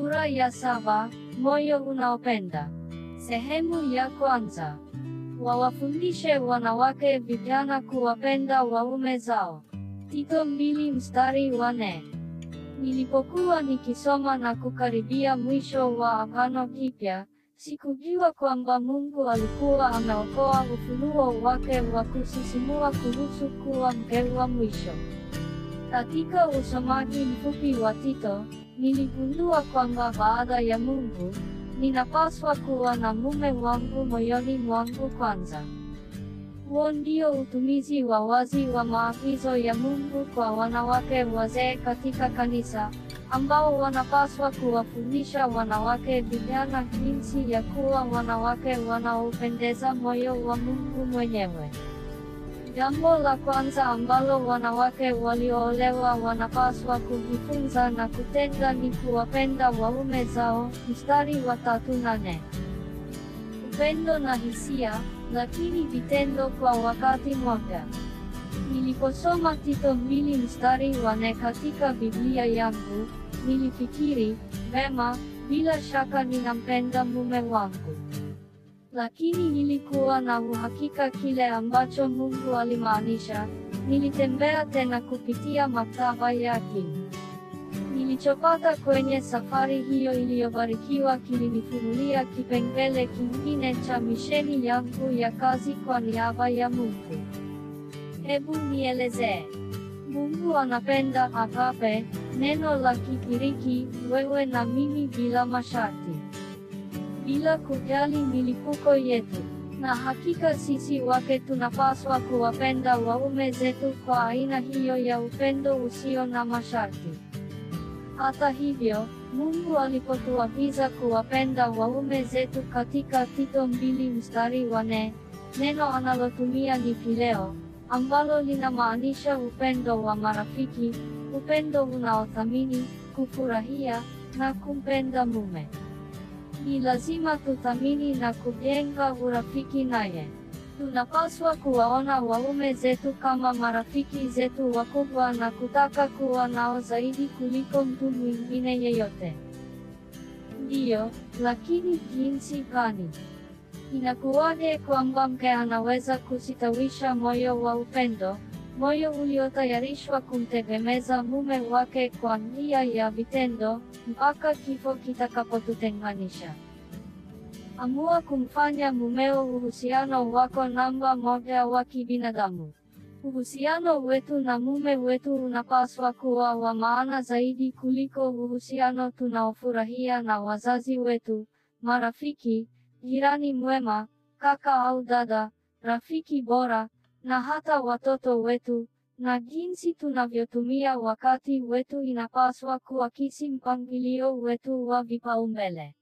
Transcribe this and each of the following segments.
Sura ya saba, moyo unaopenda. Sehemu ya kwanza. Wawafundishe wanawake vijana kuwapenda waume zao. Tito mbili mstari wa nne. Nilipokuwa nikisoma na kukaribia mwisho wa Agano Jipya, sikujua kwamba Mungu alikuwa ameokoa ufunuo wake wa kusisimua kuhusu kuwa mke wa mwisho. Katika usomaji mfupi wa Tito, niligundua kwamba baada ya Mungu, ninapaswa kuwa na mume wangu moyoni mwangu kwanza. Huo ndio utumizi wa wazi wa maagizo ya Mungu kwa wanawake wazee katika kanisa, ambao wanapaswa kuwafundisha wanawake vijana jinsi ya kuwa wanawake wanaopendeza moyo wa Mungu mwenyewe. Jambo la kwanza ambalo wanawake walioolewa wanapaswa kujifunza na kutenda ni kuwapenda waume zao, mstari wa tatu na nne. Upendo na hisia, lakini vitendo kwa wakati mmoja. Niliposoma Tito mbili mstari wa nne katika Biblia yangu, nilifikiri, vema, bila shaka ninampenda mume wangu. Lakini nilikuwa na uhakika kile ambacho Mungu alimaanisha. Nilitembea tena kupitia maktaba yake. Nilichopata kwenye safari hiyo iliyobarikiwa kilinifunulia kipengele kingine cha misheni yangu ya kazi kwa niaba ya Mungu. Hebu nielezee. Mungu anapenda agape, neno la Kigiriki, wewe na mimi bila masharti bila kujali milipuko yetu. Na hakika sisi wake tunapaswa kuwapenda waume zetu kwa aina hiyo ya upendo usio na masharti. Hata hivyo, Mungu alipotuagiza kuwapenda waume zetu katika Tito mbili mstari wa nne, neno analotumia ni phileo, ambalo linamaanisha upendo wa marafiki, upendo unaothamini, kufurahia na kumpenda mume. Ni lazima tuthamini na kujenga urafiki naye. Tunapaswa kuwaona waume zetu kama marafiki zetu wakubwa na kutaka kuwa nao zaidi kuliko mtu mwingine yeyote. Ndiyo, lakini jinsi gani? Inakuwaje kwamba mke anaweza kusitawisha moyo wa upendo, moyo uliotayarishwa kumtegemeza mume wake kwa njia ya vitendo, mpaka kifo kitakapotutenganisha. Amua kumfanya mumeo uhusiano wako namba moja wa kibinadamu. Uhusiano wetu na mume wetu unapaswa kuwa wa maana zaidi kuliko uhusiano tunaofurahia na wazazi wetu, marafiki, jirani mwema, kaka au dada, rafiki bora, na hata watoto wetu, na jinsi tunavyotumia wakati wetu inapaswa kuakisi mpangilio wetu wa vipaumbele.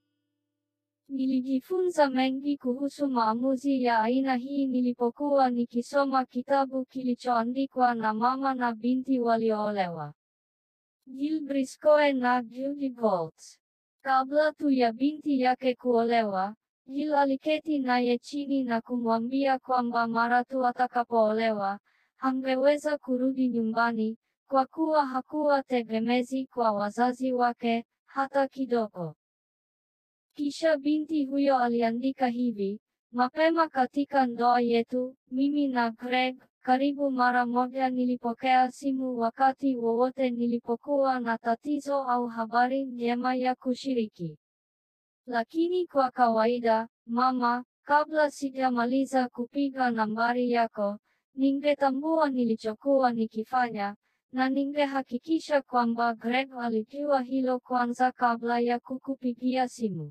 Nilijifunza mengi kuhusu maamuzi ya aina hii nilipokuwa nikisoma kitabu kilichoandikwa na mama na binti walioolewa. Jill Briscoe na Judy Goltz. Kabla tu ya binti yake kuolewa, Jill aliketi naye chini na kumwambia kwamba mara tu atakapoolewa, hangeweza kurudi nyumbani, kwa kuwa hakuwa tegemezi kwa wazazi wake, hata kidogo. Kisha binti huyo aliandika hivi, mapema katika ndoa yetu, mimi na Greg, karibu mara moja nilipokea simu wakati wowote nilipokuwa na tatizo au habari njema ya kushiriki. Lakini kwa kawaida, mama, kabla sijamaliza kupiga nambari yako, ningetambua nilichokuwa nikifanya, na ningehakikisha kwamba Greg alijua hilo kwanza kabla ya kukupigia simu.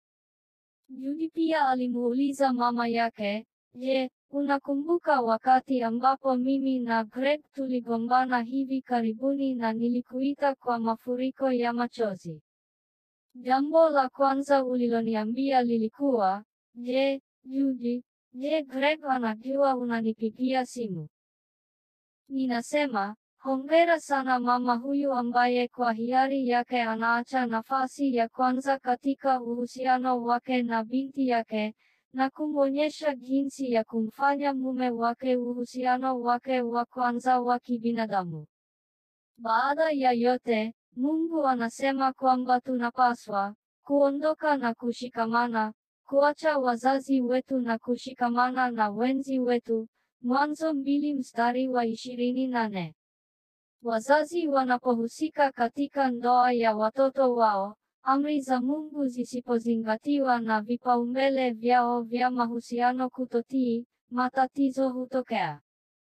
Judy pia alimuuliza mama yake, je, unakumbuka wakati ambapo mimi na Greg tuligombana hivi karibuni na nilikuita kwa mafuriko ya machozi? Jambo la kwanza uliloniambia lilikuwa, je, Judy, je Greg anajua unanipigia simu? Ninasema, Hongera sana mama huyu ambaye kwa hiari yake anaacha nafasi ya kwanza katika uhusiano wake na binti yake, na kumwonyesha jinsi ya kumfanya mume wake uhusiano wake wa kwanza wa kibinadamu. Baada ya yote, Mungu anasema kwamba tunapaswa kuondoka na kushikamana, kuacha wazazi wetu na kushikamana na wenzi wetu. Mwanzo mbili mstari wa ishirini na nne. Wazazi wanapohusika katika ndoa ya watoto wao, amri za Mungu zisipozingatiwa na vipaumbele vyao vya mahusiano kutotii, matatizo hutokea.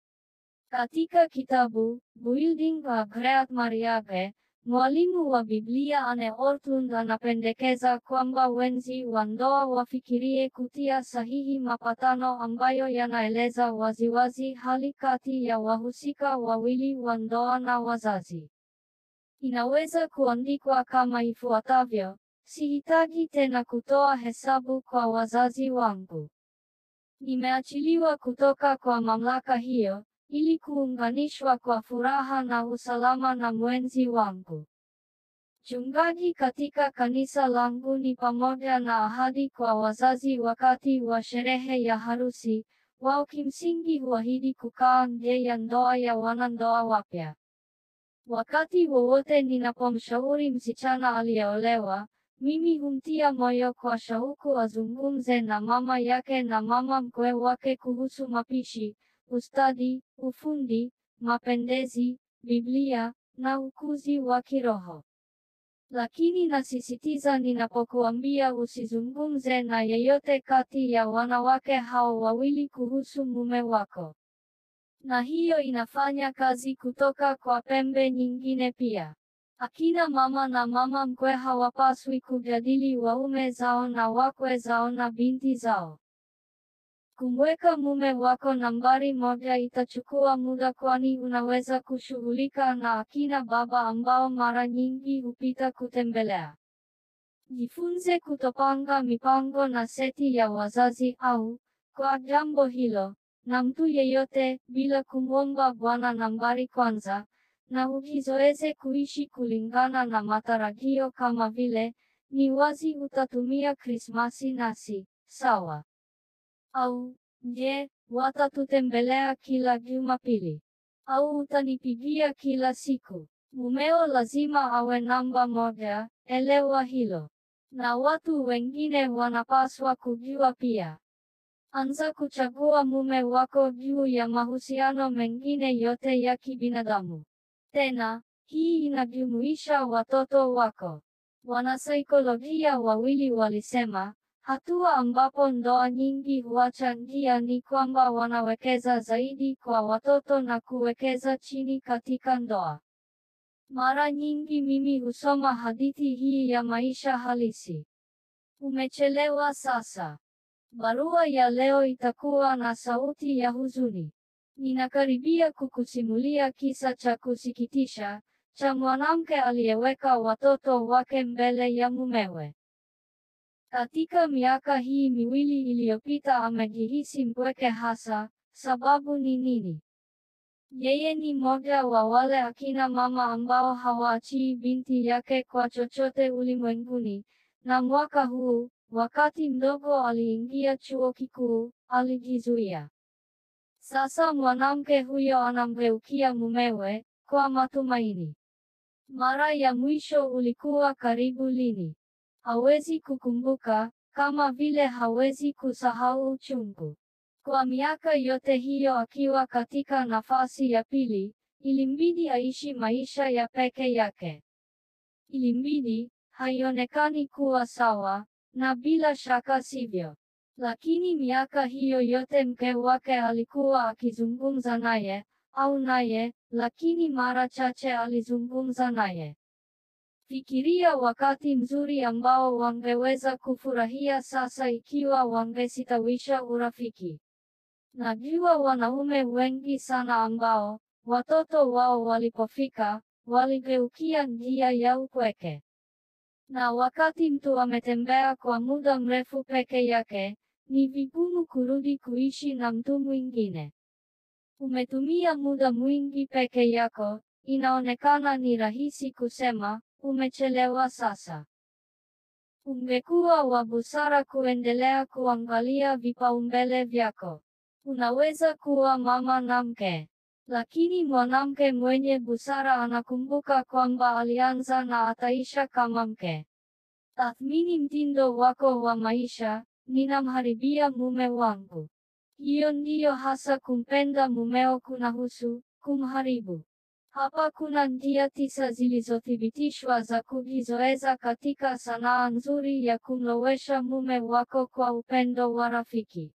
Katika kitabu Building a Great Marriage, mwalimu wa Biblia Anne Ortlund anapendekeza kwamba wenzi wa ndoa wafikirie kutia sahihi mapatano ambayo yanaeleza waziwazi hali kati ya wahusika wawili wa ndoa na wazazi. Inaweza kuandikwa kama ifuatavyo: Sihitaji tena kutoa hesabu kwa wazazi wangu. Nimeachiliwa kutoka kwa mamlaka hiyo, ili kuunganishwa kwa furaha na usalama na mwenzi wangu. Chungaji katika kanisa langu ni pamoja na ahadi kwa wazazi wakati wa sherehe ya harusi, wao kimsingi huahidi kukaa nje ya ndoa ya wanandoa wapya. Wakati wowote ninapomshauri msichana aliyeolewa, mimi humtia moyo kwa shauku azungumze na mama yake na mama mkwe wake kuhusu mapishi, ustadi, ufundi, mapendezi, Biblia, na ukuzi wa kiroho. Lakini nasisitiza ninapokuambia usizungumze na yeyote kati ya wanawake hao wawili kuhusu mume wako. Na hiyo inafanya kazi kutoka kwa pembe nyingine pia. Akina mama na mama mkwe hawapaswi kujadili waume zao na wakwe zao na binti zao. Kumweka mume wako nambari moja itachukua muda kwani unaweza kushughulika na akina baba ambao mara nyingi hupita kutembelea. Jifunze kutopanga mipango na seti ya wazazi au, kwa jambo hilo, na mtu yeyote, bila kumwomba Bwana nambari kwanza, na ujizoeze kuishi kulingana na matarajio kama vile, ni wazi utatumia Krismasi nasi, sawa? Au, je, watatutembelea kila Jumapili? Au utanipigia kila siku? Mumeo lazima awe namba moja, elewa hilo. Na watu wengine wanapaswa kujua pia. Anza kuchagua mume wako juu ya mahusiano mengine yote ya kibinadamu. Tena, hii inajumuisha watoto wako. Wanasaikolojia wawili walisema, hatua ambapo ndoa nyingi huacha njia ni kwamba wanawekeza zaidi kwa watoto na kuwekeza chini katika ndoa. Mara nyingi mimi husoma hadithi hii ya maisha halisi. Umechelewa sasa. Barua ya leo itakuwa na sauti ya huzuni. Ninakaribia kukusimulia kisa cha kusikitisha, cha mwanamke aliyeweka watoto wake mbele ya mumewe. Katika miaka hii miwili iliyopita amejihisi mpweke hasa, sababu ni nini? Yeye ni mmoja wa wale akina mama ambao hawaachii binti yake kwa chochote ulimwenguni, na mwaka huu, wakati mdogo aliingia chuo kikuu, alijizuia. Sasa mwanamke huyo anamgeukia mumewe, kwa matumaini. Mara ya mwisho ulikuwa karibu lini? Hawezi kukumbuka, kama vile hawezi kusahau uchungu. Kwa miaka yote hiyo akiwa katika nafasi ya pili, ilimbidi aishi maisha ya peke yake. Ilimbidi, haionekani kuwa sawa, na bila shaka sivyo. Lakini miaka hiyo yote mke wake alikuwa akizungumza naye, au naye, lakini mara chache alizungumza naye. Fikiria wakati mzuri ambao wangeweza kufurahia sasa ikiwa wangesitawisha urafiki. Najua wanaume wengi sana ambao, watoto wao walipofika, waligeukia njia ya upweke. Na wakati mtu ametembea kwa muda mrefu peke yake, ni vigumu kurudi kuishi na mtu mwingine. Umetumia muda mwingi peke yako, inaonekana ni rahisi kusema, umechelewa sasa. Ungekuwa wa busara kuendelea kuangalia vipaumbele vyako. Unaweza kuwa mama na mke. Lakini mwanamke mwenye busara anakumbuka kwamba alianza na ataisha kama mke. Tathmini mtindo wako wa maisha, ninamharibia mume wangu. Hiyo ndiyo hasa kumpenda mumeo kunahusu, kumharibu. Hapa kuna njia tisa zilizothibitishwa za kujizoeza katika sanaa nzuri ya kumlowesha mume wako kwa upendo wa rafiki.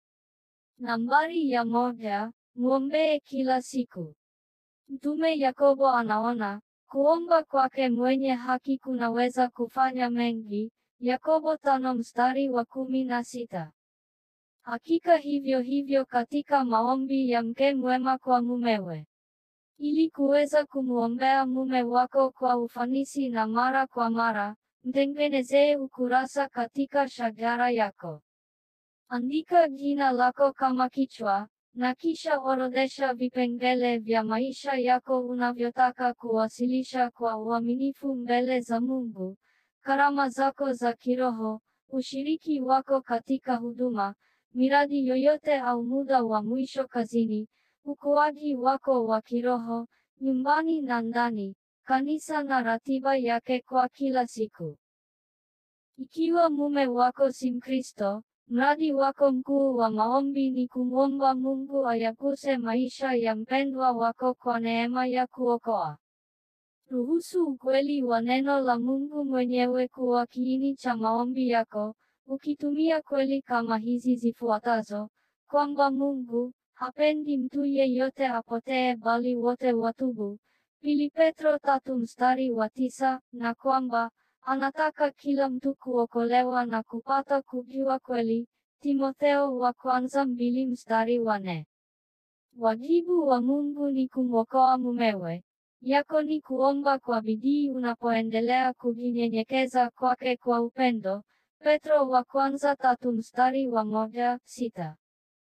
Nambari ya moja, muombee kila siku. Mtume Yakobo anaona, kuomba kwake mwenye haki kunaweza kufanya mengi, Yakobo tano mstari wa kumi na sita. Hakika hivyo hivyo katika maombi ya mke mwema kwa mumewe. Ili kuweza kumuombea mume wako kwa ufanisi na mara kwa mara, mtengenezee ukurasa katika shajara yako. Andika jina lako kama kichwa, na kisha orodhesha vipengele vya maisha yako unavyotaka kuwasilisha kwa uaminifu mbele za Mungu, karama zako za kiroho, ushiriki wako katika huduma, miradi yoyote au muda wa mwisho kazini, ukuaji wako wa kiroho, nyumbani na ndani, kanisa na ratiba yake kwa kila siku. Ikiwa mume wako si Mkristo, mradi wako mkuu wa maombi ni kumwomba Mungu ayaguse maisha ya mpendwa wako kwa neema ya kuokoa. Ruhusu ukweli wa neno la Mungu mwenyewe kuwa kiini cha maombi yako, ukitumia kweli kama hizi zifuatazo, kwamba Mungu hapendi mtu yeyote apotee bali wote watubu. Pili Petro tatu mstari wa tisa, na kwamba anataka kila mtu kuokolewa na kupata kujua kweli. Timotheo wa kwanza mbili mstari wa nne. Wajibu wa Mungu ni kumwokoa mumewe. Yako ni kuomba kwa bidii unapoendelea kujinyenyekeza kwake kwa upendo. Petro wa kwanza tatu mstari wa moja, sita.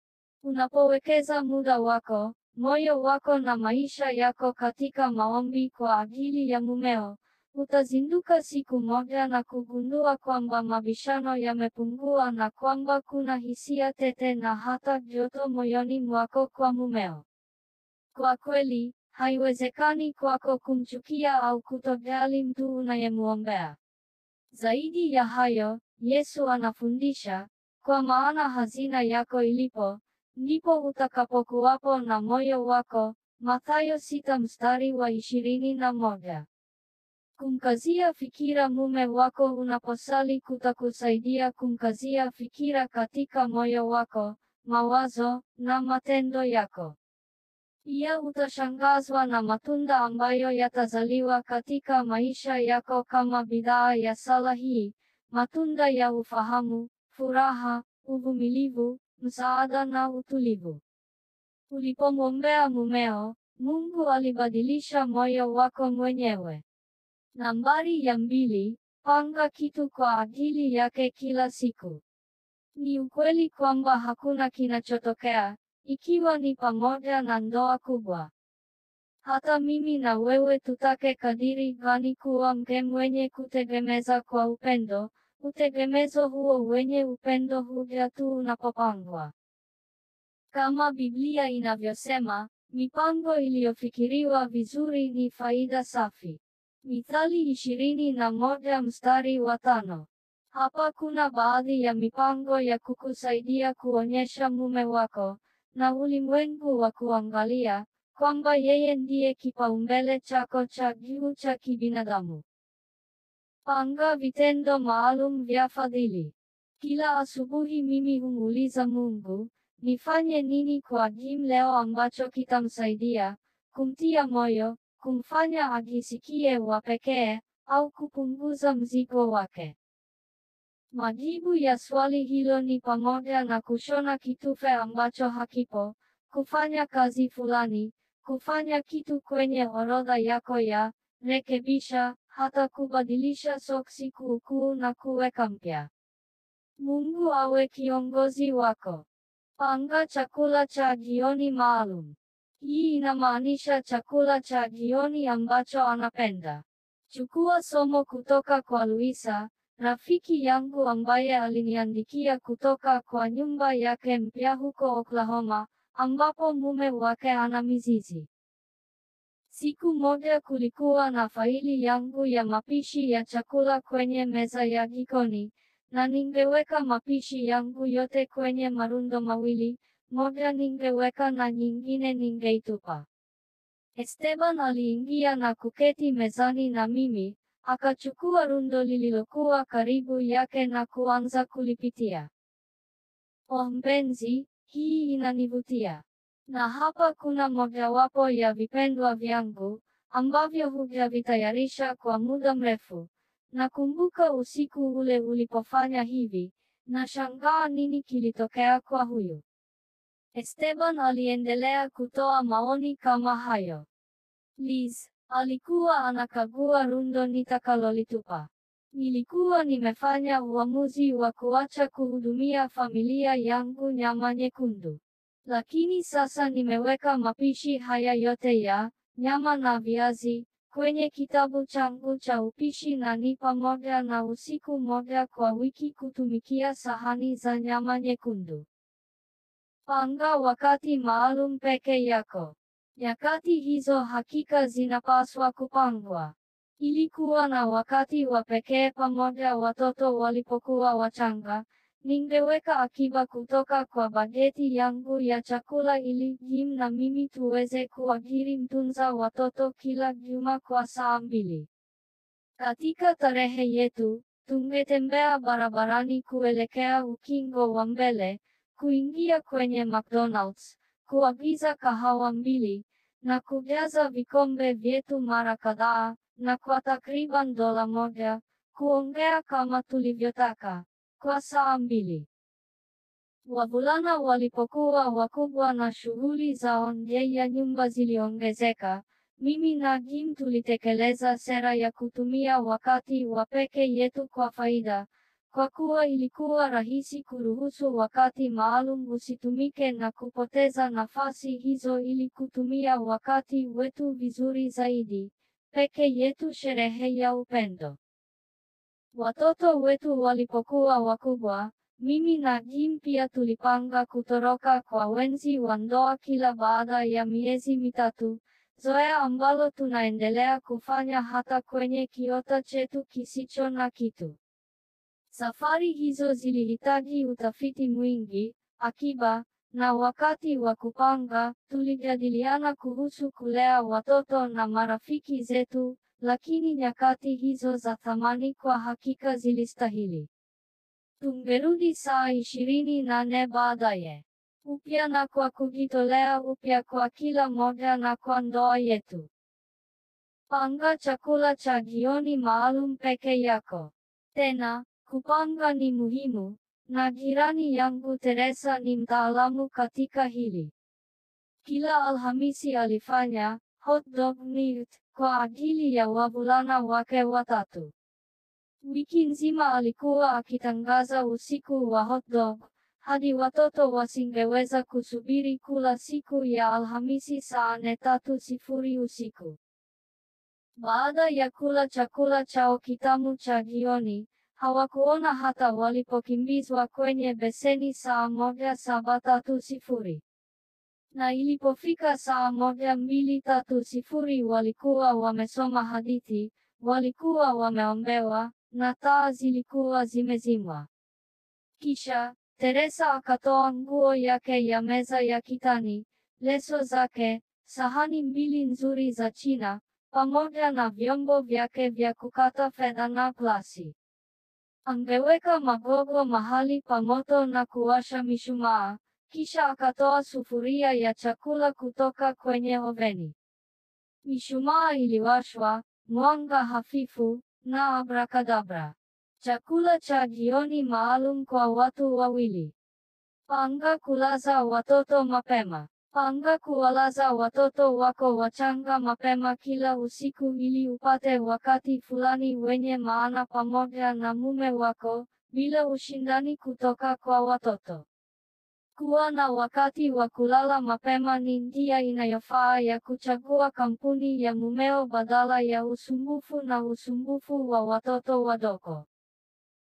Unapowekeza muda wako, moyo wako na maisha yako katika maombi kwa ajili ya mumeo, utazinduka siku moja na kugundua kwamba mabishano yamepungua na kwamba kuna hisia tete na hata joto moyoni mwako kwa mumeo. Kwa kweli, haiwezekani kwako kumchukia au kutojali mtu unayemuombea. Zaidi ya hayo, Yesu anafundisha, kwa maana hazina yako ilipo, ndipo utakapokuwapo na moyo wako. Mathayo sita mstari wa ishirini na moja. Kumkazia fikira mume wako unaposali kutakusaidia kumkazia fikira katika moyo wako, mawazo na matendo yako. Pia utashangazwa na matunda ambayo yatazaliwa katika maisha yako kama bidhaa ya sala hii, matunda ya ufahamu, furaha, uvumilivu, msaada na utulivu. Ulipomwombea mumeo, Mungu alibadilisha moyo wako mwenyewe. Nambari ya mbili, panga kitu kwa ajili yake kila siku. Ni ukweli kwamba hakuna kinachotokea, ikiwa ni pamoja na ndoa kubwa. Hata mimi na wewe tutake kadiri gani kuwa mke mwenye kutegemeza kwa upendo, utegemezo huo wenye upendo huja tu unapopangwa. Kama Biblia inavyosema, mipango iliyofikiriwa vizuri ni faida safi. Mithali ishirini na moja mstari wa tano. Hapa kuna baadhi ya mipango ya kukusaidia kuonyesha mume wako na ulimwengu wa kuangalia kwamba yeye ndiye kipaumbele chako cha juu cha kibinadamu. Panga vitendo maalum vya fadhili. Kila asubuhi mimi humuuliza Mungu, nifanye nini kwa Jim leo ambacho kitamsaidia kumtia moyo, kumfanya ajisikie wa pekee au kupunguza mzigo wake. Majibu ya swali hilo ni pamoja na kushona kitufe ambacho hakipo, kufanya kazi fulani, kufanya kitu kwenye orodha yako ya rekebisha, hata kubadilisha soksi kuukuu na kuweka mpya. Mungu awe kiongozi wako. Panga chakula cha jioni maalum. Hii inamaanisha chakula cha jioni ambacho anapenda. Chukua somo kutoka kwa Luisa, rafiki yangu ambaye aliniandikia kutoka kwa nyumba yake mpya huko Oklahoma, ambapo mume wake ana mizizi. Siku moja kulikuwa na faili yangu ya mapishi ya chakula kwenye meza ya jikoni, na ningeweka mapishi yangu yote kwenye marundo mawili, moja ningeweka na nyingine ningeitupa. Esteban aliingia na kuketi mezani na mimi, akachukua rundo lililokuwa karibu yake na kuanza kulipitia. Oh mpenzi, hii inanivutia. Na hapa kuna mojawapo ya vipendwa vyangu, ambavyo hujavitayarisha kwa muda mrefu. Nakumbuka usiku ule ulipofanya hivi, na shangaa nini kilitokea kwa huyu. Esteban aliendelea kutoa maoni kama hayo. Liz, alikuwa anakagua rundo nitakalolitupa. Nilikuwa nimefanya uamuzi wa kuacha kuhudumia familia yangu nyama nyekundu. Lakini sasa nimeweka mapishi haya yote ya nyama na viazi kwenye kitabu changu cha upishi na ni pamoja na usiku moja kwa wiki kutumikia sahani za nyama nyekundu. Panga wakati maalum peke yako. Nyakati hizo hakika zinapaswa kupangwa. Ilikuwa na wakati wa pekee pamoja watoto walipokuwa wachanga, ningeweka akiba kutoka kwa bajeti yangu ya chakula ili Jim na mimi tuweze kuajiri mtunza watoto kila juma kwa saa mbili. Katika tarehe yetu, tungetembea barabarani kuelekea ukingo wa mbele, kuingia kwenye McDonald's, kuagiza kahawa mbili, na kujaza vikombe vyetu mara kadhaa, na kwa takriban dola moja, kuongea kama tulivyotaka, kwa saa mbili. Wavulana walipokuwa wakubwa na shughuli zao nje ya nyumba ziliongezeka, mimi na Jim tulitekeleza sera ya kutumia wakati wa peke yetu kwa faida, kwa kuwa ilikuwa rahisi kuruhusu wakati maalum usitumike na kupoteza nafasi hizo ili kutumia wakati wetu vizuri zaidi, peke yetu sherehe ya upendo. Watoto wetu walipokuwa wakubwa, mimi na Jim pia tulipanga kutoroka kwa wenzi wa ndoa kila baada ya miezi mitatu, zoea ambalo tunaendelea kufanya hata kwenye kiota chetu kisicho na kitu. Safari hizo zilihitaji utafiti mwingi, akiba, na wakati wa kupanga, tulijadiliana kuhusu kulea watoto na marafiki zetu, lakini nyakati hizo za thamani kwa hakika zilistahili. Tungerudi saa ishirini na nne baadaye. Upya na kwa kujitolea upya kwa kila moja na kwa ndoa yetu. Panga chakula cha jioni maalum peke yako. Tena, kupanga ni muhimu, na jirani yangu Teresa ni mtaalamu katika hili. Kila Alhamisi alifanya hot dog night kwa ajili ya wavulana wake watatu. Wiki nzima alikuwa akitangaza usiku wa hot dog, hadi watoto wasingeweza kusubiri kula siku ya Alhamisi saa nne tatu sifuri usiku. Baada ya kula chakula chao kitamu cha jioni, hawakuona hata walipokimbizwa kwenye beseni saa moja saba tatu sifuri. Na ilipofika saa moja mbili tatu sifuri walikuwa wamesoma hadithi, walikuwa wameombewa, na taa zilikuwa zimezimwa. Kisha, Teresa akatoa nguo yake ya meza ya kitani, leso zake, sahani mbili nzuri za China, pamoja na vyombo vyake vya kukata fedha na glasi. Angeweka magogo mahali pa moto na kuwasha mishumaa, kisha akatoa sufuria ya chakula kutoka kwenye oveni. Mishumaa iliwashwa, mwanga hafifu, na abrakadabra. Chakula cha jioni maalum kwa watu wawili. Panga kulaza watoto mapema. Panga kuwalaza watoto wako wachanga mapema kila usiku ili upate wakati fulani wenye maana pamoja na mume wako, bila ushindani kutoka kwa watoto. Kuwa na wakati wa kulala mapema ni njia inayofaa ya kuchagua kampuni ya mumeo badala ya usumbufu na usumbufu wa watoto wadogo.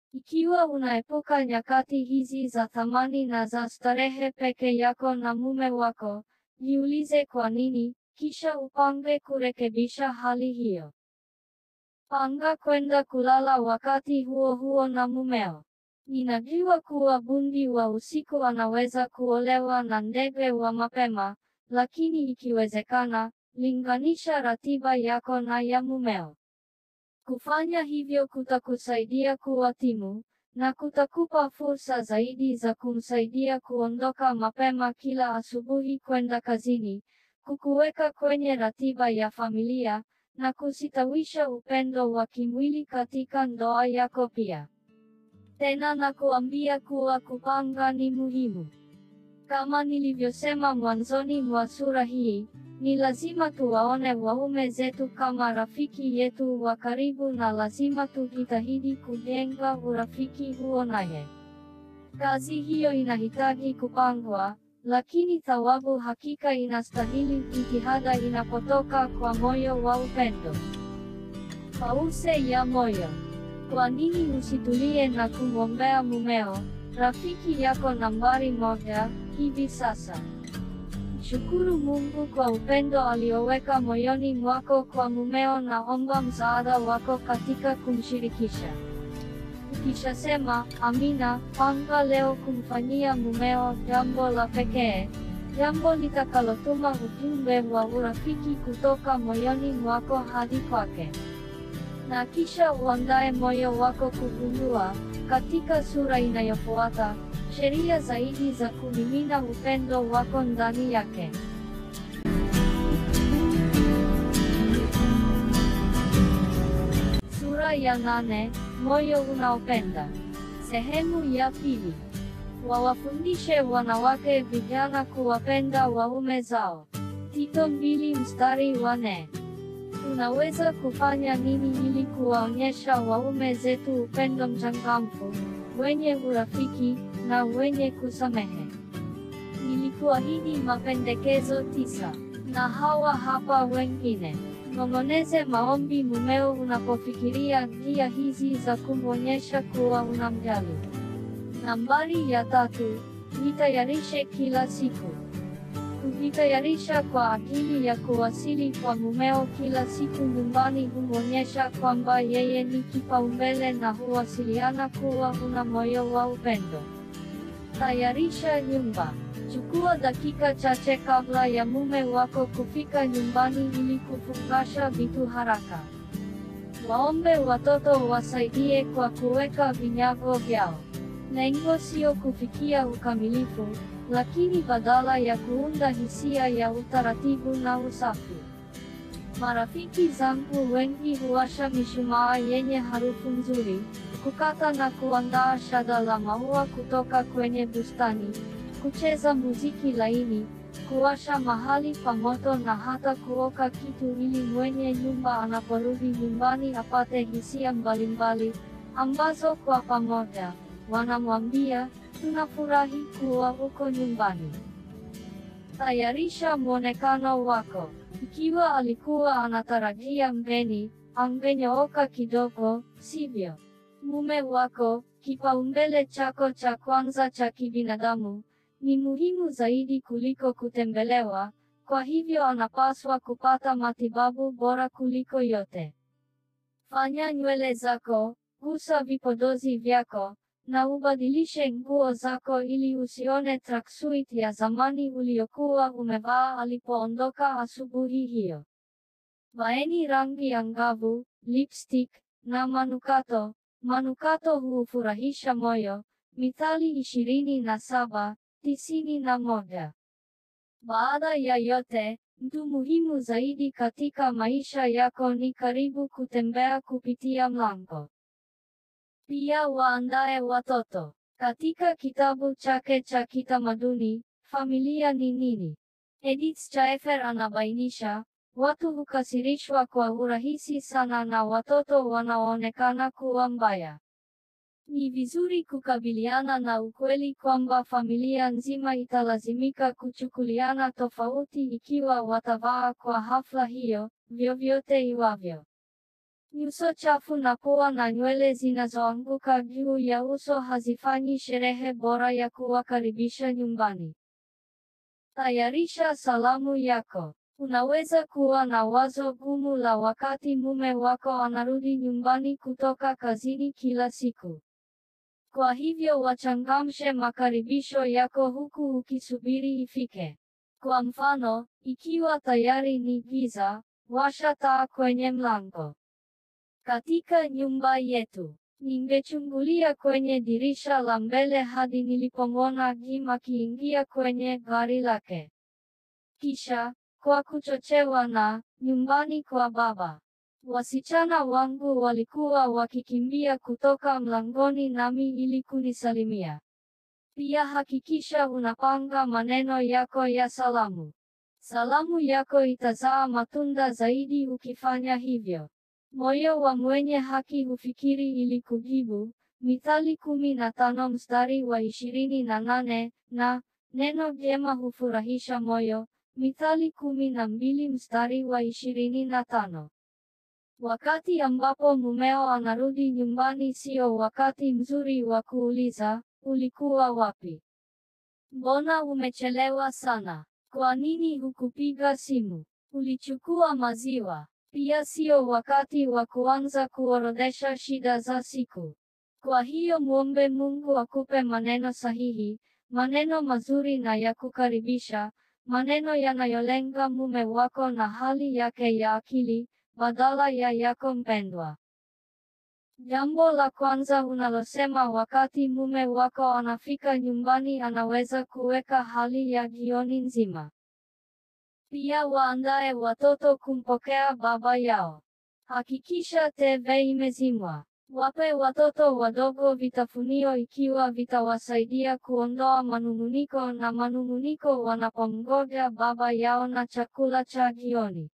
Ikiwa unaepuka nyakati hizi za thamani na za starehe peke yako na mume wako, jiulize kwa nini, kisha upange kurekebisha hali hiyo. Panga kwenda kulala wakati huo huo na mumeo. Ninajua kuwa bundi wa usiku anaweza kuolewa na ndege wa mapema, lakini ikiwezekana, linganisha ratiba yako na ya mumeo. Kufanya hivyo kutakusaidia kuwa timu, na kutakupa fursa zaidi za kumsaidia kuondoka mapema kila asubuhi kwenda kazini, kukuweka kwenye ratiba ya familia, na kusitawisha upendo wa kimwili katika ndoa yako pia. Tena na kuambia kuwa kupanga ni muhimu. Kama nilivyosema mwanzoni mwa sura hii, ni lazima tuwaone waume zetu kama rafiki yetu wa karibu na lazima tujitahidi kujenga urafiki huo naye. Kazi hiyo inahitaji kupangwa, lakini thawabu hakika inastahili jitihada inapotoka kwa moyo wa upendo. Pause ya moyo. Kwa nini usitulie na kumwombea mumeo, rafiki yako nambari moja, hivi sasa? Shukuru Mungu kwa upendo alioweka moyoni mwako kwa mumeo na omba msaada wako katika kumshirikisha. Ukishasema amina, panga leo kumfanyia mumeo jambo la pekee, jambo litakalotuma ujumbe wa urafiki kutoka moyoni mwako hadi kwake. Na kisha uandae moyo wako kugundua, katika sura inayofuata, sheria zaidi za kumimina upendo wako ndani yake. Sura ya nane, moyo unaopenda. Sehemu ya pili. Wawafundishe wanawake vijana kuwapenda waume zao. Tito mbili mstari wa nne. Tunaweza kufanya nini ili kuwaonyesha waume zetu upendo mchangamfu, wenye urafiki, na wenye kusamehe? Nilikuahidi mapendekezo tisa, na hawa hapa wengine. Nong'oneze maombi mumeo unapofikiria njia hizi za kumwonyesha kuwa unamjali. Nambari ya tatu, jitayarishe kila siku. Kujitayarisha kwa ajili ya kuwasili kwa mumeo kila siku nyumbani humwonyesha kwamba yeye ni kipaumbele na huwasiliana kuwa una moyo wa upendo. Tayarisha nyumba. Chukua dakika chache kabla ya mume wako kufika nyumbani ili kufungasha vitu haraka. Waombe watoto wasaidie kwa kuweka vinyago vyao. Lengo sio kufikia ukamilifu, lakini badala ya kuunda hisia ya utaratibu na usafi. Marafiki zangu wengi huwasha mishumaa yenye harufu nzuri, kukata na kuandaa shada la maua kutoka kwenye bustani, kucheza muziki laini, kuwasha mahali pa moto na hata kuoka kitu ili mwenye nyumba anaporudi nyumbani apate hisia mbalimbali, ambazo kwa pamoja, wanamwambia, tunafurahi kuwa uko nyumbani. Tayarisha mwonekano wako. Ikiwa alikuwa anatarajia mgeni, angenyooka kidogo, sivyo? Mume wako, kipaumbele chako cha kwanza cha kibinadamu, ni muhimu zaidi kuliko kutembelewa, kwa hivyo anapaswa kupata matibabu bora kuliko yote. Fanya nywele zako, gusa vipodozi vyako, na ubadilishe nguo zako ili usione tracksuit ya zamani uliokuwa umevaa alipoondoka asubuhi hiyo. Vaeni rangi angavu, lipstick, na manukato. Manukato huufurahisha moyo. Mithali ishirini na saba, tisini na moja. Baada ya yote, mtu muhimu zaidi katika maisha yako ni karibu kutembea kupitia mlango. Pia waandae watoto. Katika kitabu chake cha kitamaduni, Familia ni Nini? Edith Staefer anabainisha, watu hukasirishwa kwa urahisi sana na watoto wanaoonekana kuwa mbaya. Ni vizuri kukabiliana na ukweli kwamba familia nzima italazimika kuchukuliana tofauti ikiwa watavaa kwa hafla hiyo, vyovyote iwavyo. Nyuso chafu na pua na nywele zinazoanguka juu ya uso hazifanyi sherehe bora ya kuwakaribisha nyumbani. Tayarisha salamu yako. Unaweza kuwa na wazo gumu la wakati mume wako anarudi nyumbani kutoka kazini kila siku. Kwa hivyo wachangamshe makaribisho yako huku ukisubiri ifike. Kwa mfano, ikiwa tayari ni giza, washa taa kwenye mlango. Katika nyumba yetu, ningechungulia kwenye dirisha la mbele hadi nilipomwona Jim akiingia kwenye gari lake. Kisha, kwa kuchochewa na nyumbani kwa baba, wasichana wangu walikuwa wakikimbia kutoka mlangoni nami ili kunisalimia. Pia hakikisha unapanga maneno yako ya salamu. Salamu yako itazaa matunda zaidi ukifanya hivyo. Moyo wa mwenye haki hufikiri ili kujibu, Mithali kumi na tano mstari wa ishirini na nane, na neno jema hufurahisha moyo, Mithali kumi na mbili mstari wa ishirini na tano. Wakati ambapo mumeo anarudi nyumbani sio wakati mzuri wa kuuliza, ulikuwa wapi? Mbona umechelewa sana? Kwa nini hukupiga simu? Ulichukua maziwa? Pia sio wakati wa kuanza kuorodhesha shida za siku. Kwa hiyo muombe Mungu akupe maneno sahihi, maneno mazuri na ya kukaribisha, maneno yanayolenga mume wako na hali yake ya akili, badala ya yako mpendwa. Jambo la kwanza unalosema wakati mume wako anafika nyumbani anaweza kuweka hali ya jioni nzima. Pia waandae watoto kumpokea baba yao. Hakikisha TV imezimwa. Wape watoto wadogo vitafunio ikiwa vitawasaidia kuondoa manung'uniko na manung'uniko wanapomngoja baba yao na chakula cha jioni.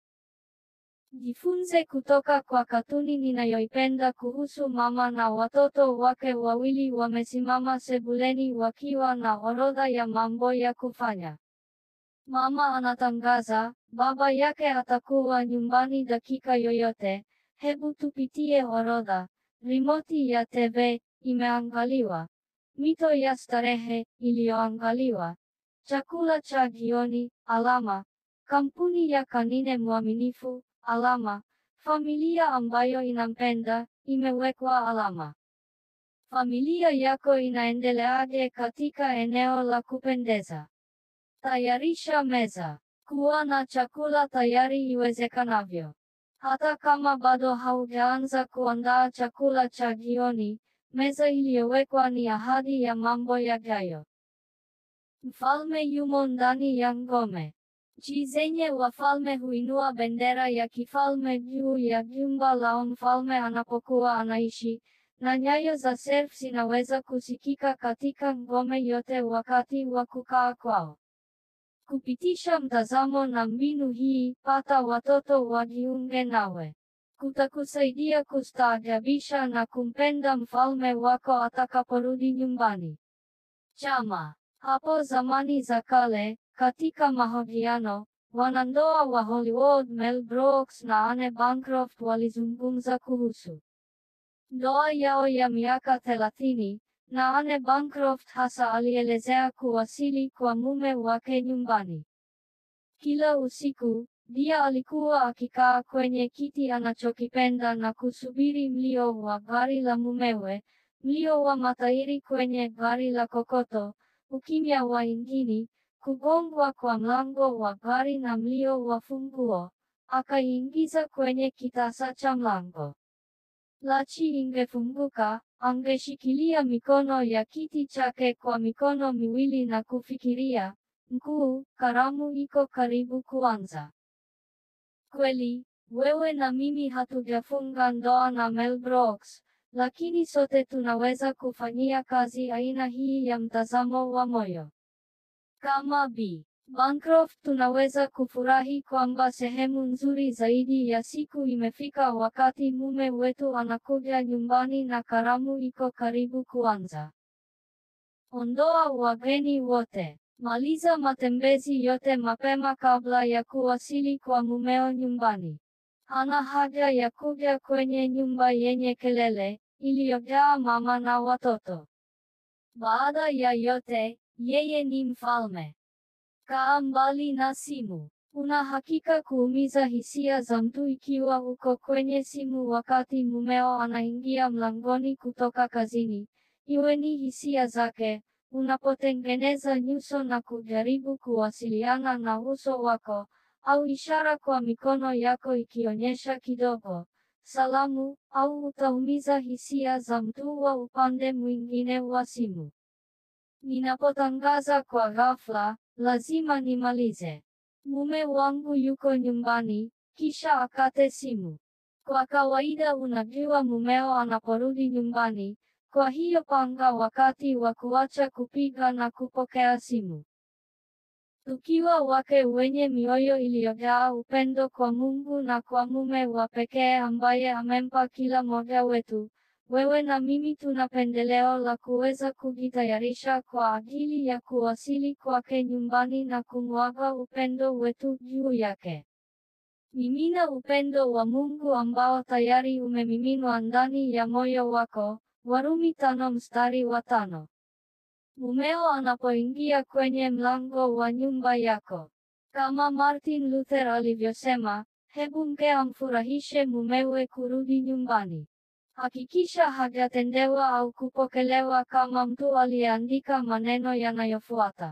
Jifunze kutoka kwa katuni ninayoipenda kuhusu mama na watoto wake wawili wamesimama sebuleni wakiwa na orodha ya mambo ya kufanya. Mama anatangaza, baba yake atakuwa nyumbani dakika yoyote. Hebu tupitie orodha. Rimoti ya TV imeangaliwa. Mito ya starehe iliyoangaliwa. Chakula cha jioni, alama. Kampuni ya Kanine mwaminifu, alama. Familia ambayo inampenda, imewekwa alama. Familia yako inaendeleaje katika eneo la kupendeza? Tayarisha meza. Kuwa na chakula tayari iwezekanavyo. Hata kama bado haujaanza kuandaa chakula cha jioni, meza iliyowekwa ni ahadi ya mambo yajayo. Mfalme yumo ndani ya ngome. Nchi zenye wafalme huinua bendera ya kifalme juu ya jumba lao mfalme anapokuwa anaishi, na nyayo za serf zinaweza kusikika katika ngome yote wakati wa kukaa kwao. Kupitisha mtazamo na mbinu hii, pata watoto wajiunge nawe. Kutakusaidia kustaajabisha na kumpenda mfalme wako atakaporudi nyumbani. Chama. Hapo zamani za kale, katika mahojiano, wanandoa wa Hollywood Mel Brooks na Anne Bancroft walizungumza kuhusu ndoa yao ya miaka thelathini, na Anne Bancroft hasa alielezea kuwasili kwa mume wake nyumbani. Kila usiku, Dia alikuwa akikaa kwenye kiti anachokipenda na kusubiri mlio wa gari la mumewe, mlio wa matairi kwenye gari la kokoto, ukimya wa injini, kugongwa kwa mlango wa gari na mlio wa funguo, akaiingiza kwenye kitasa cha mlango. Lachi ingefunguka, angeshikilia mikono ya kiti chake kwa mikono miwili na kufikiria, mkuu, karamu iko karibu kuanza. Kweli, wewe na mimi hatujafunga ndoa na Mel Brooks, lakini sote tunaweza kufanyia kazi aina hii ya mtazamo wa moyo. Kama B. Bancroft tunaweza kufurahi kwamba sehemu nzuri zaidi ya siku imefika wakati mume wetu anakuja nyumbani na karamu iko karibu kuanza. Ondoa wageni wote. Maliza matembezi yote mapema kabla ya kuwasili kwa mumeo nyumbani. Hana haja ya kuja kwenye nyumba yenye kelele, iliyojaa mama na watoto. Baada ya yote, yeye ni mfalme. Kaa mbali na simu. Una hakika kuumiza hisia za mtu ikiwa uko kwenye simu wakati mumeo anaingia mlangoni kutoka kazini. Iwe ni hisia zake, unapotengeneza nyuso na kujaribu kuwasiliana na uso wako, au ishara kwa mikono yako ikionyesha kidogo, salamu, au utaumiza hisia za mtu wa upande mwingine wa simu. Ninapotangaza kwa ghafla, lazima nimalize. Mume wangu yuko nyumbani, kisha akate simu. Kwa kawaida unajua mumeo anaporudi nyumbani, kwa hiyo panga wakati wa kuacha kupiga na kupokea simu. Tukiwa wake wenye mioyo iliyojaa upendo kwa Mungu na kwa mume wa pekee ambaye amempa kila mmoja wetu, wewe na mimi tuna pendeleo la kuweza kujitayarisha kwa ajili ya kuwasili kwake nyumbani na kumwaga upendo wetu juu yake. Mimina upendo wa Mungu ambao tayari umemiminwa ndani ya moyo wako. Warumi tano mstari wa tano. Mumeo anapoingia kwenye mlango wa nyumba yako. Kama Martin Luther alivyosema, hebu mke amfurahishe mumewe kurudi nyumbani. Hakikisha hajatendewa au kupokelewa kama mtu aliyeandika maneno yanayofuata.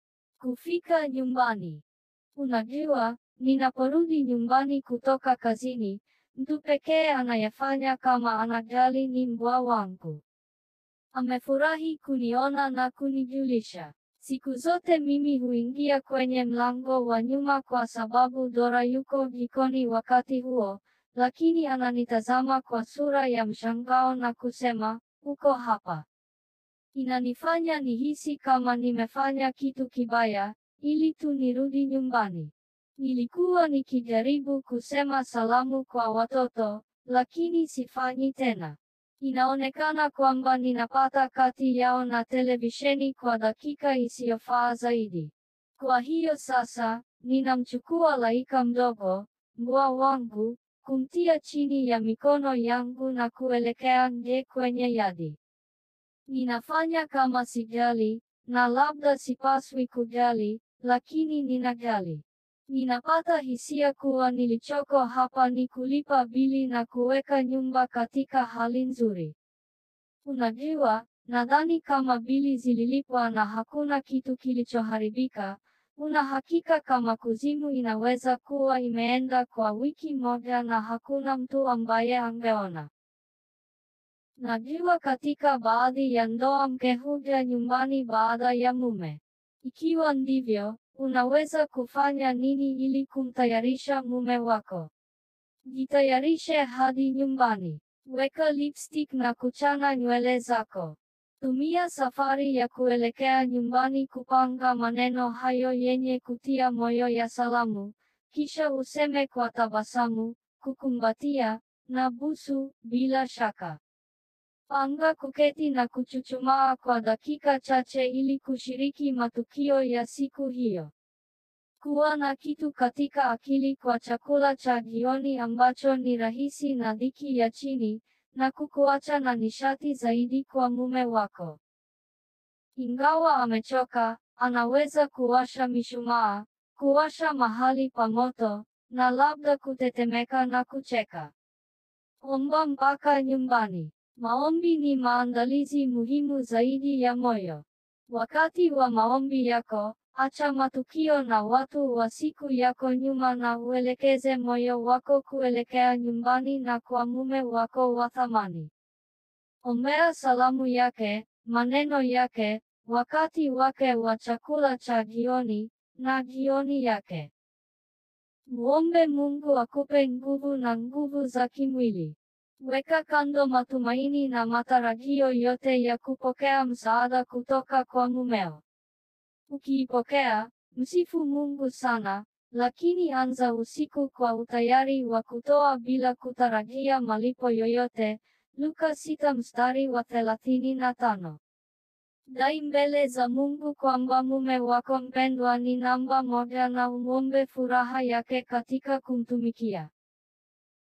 Kufika nyumbani. Unajua, ninaporudi nyumbani kutoka kazini, mtu pekee anayefanya kama anajali ni mbwa wangu. Amefurahi kuniona na kunijulisha. Siku zote mimi huingia kwenye mlango wa nyuma kwa sababu Dora yuko jikoni wakati huo, lakini ananitazama kwa sura ya mshangao na kusema, uko hapa. Inanifanya nihisi kama nimefanya kitu kibaya, ili tu nirudi nyumbani. Nilikuwa nikijaribu kusema salamu kwa watoto, lakini sifanyi tena. Inaonekana kwamba ninapata kati yao na televisheni kwa dakika isiyofaa zaidi. Kwa hiyo sasa, ninamchukua Laika mdogo, mbwa wangu, kumtia chini ya mikono yangu na kuelekea nje kwenye yadi. Ninafanya kama sijali, na labda sipaswi kujali, lakini ninajali. Ninapata hisia kuwa nilichoko hapa ni kulipa bili na kuweka nyumba katika hali nzuri. Unajua, nadhani kama bili zililipwa na hakuna kitu kilichoharibika, una hakika kama kuzimu inaweza kuwa imeenda kwa wiki moja na hakuna mtu ambaye angeona. Najua katika baadhi ya ndoa mke huja nyumbani baada ya mume. Ikiwa ndivyo, unaweza kufanya nini ili kumtayarisha mume wako? Jitayarishe hadi nyumbani. Weka lipstick na kuchana nywele zako. Tumia safari ya kuelekea nyumbani kupanga maneno hayo yenye kutia moyo ya salamu, kisha useme kwa tabasamu, kukumbatia, na busu, bila shaka. Panga kuketi na kuchuchumaa kwa dakika chache ili kushiriki matukio ya siku hiyo. Kuwa na kitu katika akili kwa chakula cha jioni ambacho ni rahisi na dhiki ya chini, na kukuacha na nishati zaidi kwa mume wako. Ingawa amechoka, anaweza kuwasha mishumaa, kuwasha mahali pa moto, na labda kutetemeka na kucheka. Omba mpaka nyumbani. Maombi ni maandalizi muhimu zaidi ya moyo. Wakati wa maombi yako, acha matukio na watu wa siku yako nyuma na uelekeze moyo wako kuelekea nyumbani na kwa mume wako wa thamani. Ombea salamu yake, maneno yake, wakati wake wa chakula cha jioni, na jioni yake. Muombe Mungu akupe nguvu na nguvu za kimwili. Weka kando matumaini na matarajio yote ya kupokea msaada kutoka kwa mumeo. Ukiipokea, msifu Mungu sana, lakini anza usiku kwa utayari wa kutoa bila kutarajia malipo yoyote. Luka sita mstari wa thelathini na tano. Dai mbele za Mungu kwamba mume wako mpendwa ni namba moja na umwombe furaha yake katika kumtumikia.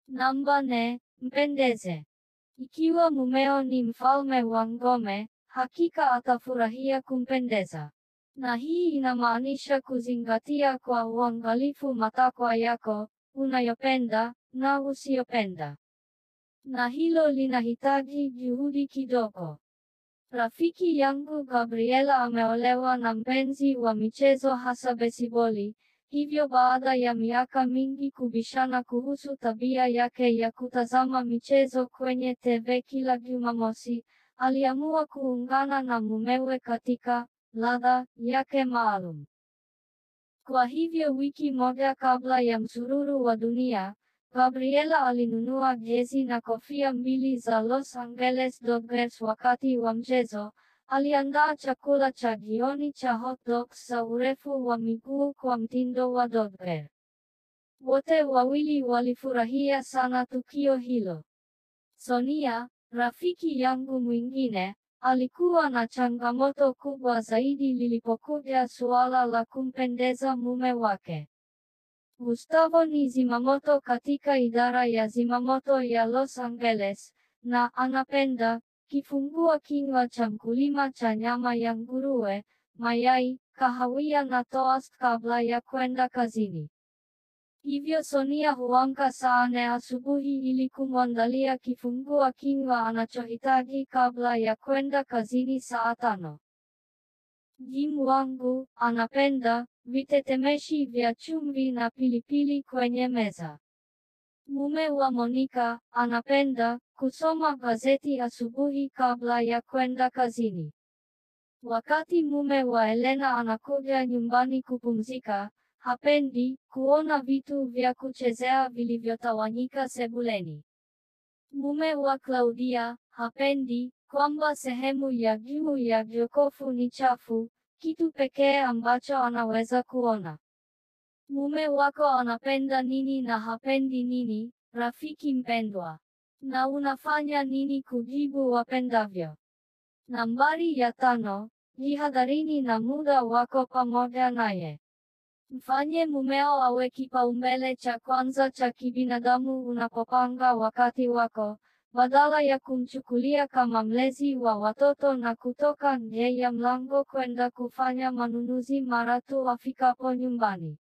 Namba nne, mpendeze. Ikiwa mumeo ni mfalme wa ngome, hakika atafurahia kumpendeza. Na hii inamaanisha kuzingatia kwa uangalifu matakwa yako, unayopenda na usiyopenda. Na hilo linahitaji juhudi kidogo. Rafiki yangu Gabriela ameolewa na mpenzi wa michezo hasa besiboli, hivyo baada ya miaka mingi kubishana kuhusu tabia yake ya kutazama michezo kwenye TV kila Jumamosi, aliamua kuungana na mumewe katika ladha yake maalum. Kwa hivyo wiki moja kabla ya msururu wa dunia, Gabriela alinunua jezi na kofia mbili za Los Angeles Dodgers wakati wa mchezo. Aliandaa chakula cha jioni cha hot dogs za urefu wa miguu kwa mtindo wa Dodger. Wote wawili walifurahia sana tukio hilo. Sonia, rafiki yangu mwingine, alikuwa na changamoto kubwa zaidi lilipokuja suala la kumpendeza mume wake. Gustavo ni zimamoto katika idara ya zimamoto ya Los Angeles, na anapenda kifungua kinywa cha mkulima cha nyama ya nguruwe, mayai, kahawia na toast kabla ya kwenda kazini. Hivyo Sonia huamka saa nne asubuhi ili kumwandalia kifungua kinywa anachohitaji kabla ya kwenda kazini saa tano. Jim wangu anapenda vitetemeshi vya chumvi na pilipili kwenye meza. Mume wa Monica anapenda kusoma gazeti asubuhi kabla ya kwenda kazini. Wakati mume wa Elena anakuja nyumbani kupumzika, hapendi kuona vitu vya kuchezea vilivyotawanyika sebuleni. Mume wa Claudia hapendi kwamba sehemu ya juu ya jokofu ni chafu, kitu pekee ambacho anaweza kuona. Mume wako anapenda nini na hapendi nini, rafiki mpendwa? Na unafanya nini kujibu wapendavyo? Nambari ya tano, jihadharini na muda wako pamoja naye. Mfanye mumeo awe kipaumbele cha kwanza cha kibinadamu unapopanga wakati wako, badala ya kumchukulia kama mlezi wa watoto na kutoka nje ya mlango kwenda kufanya manunuzi mara tu afikapo nyumbani.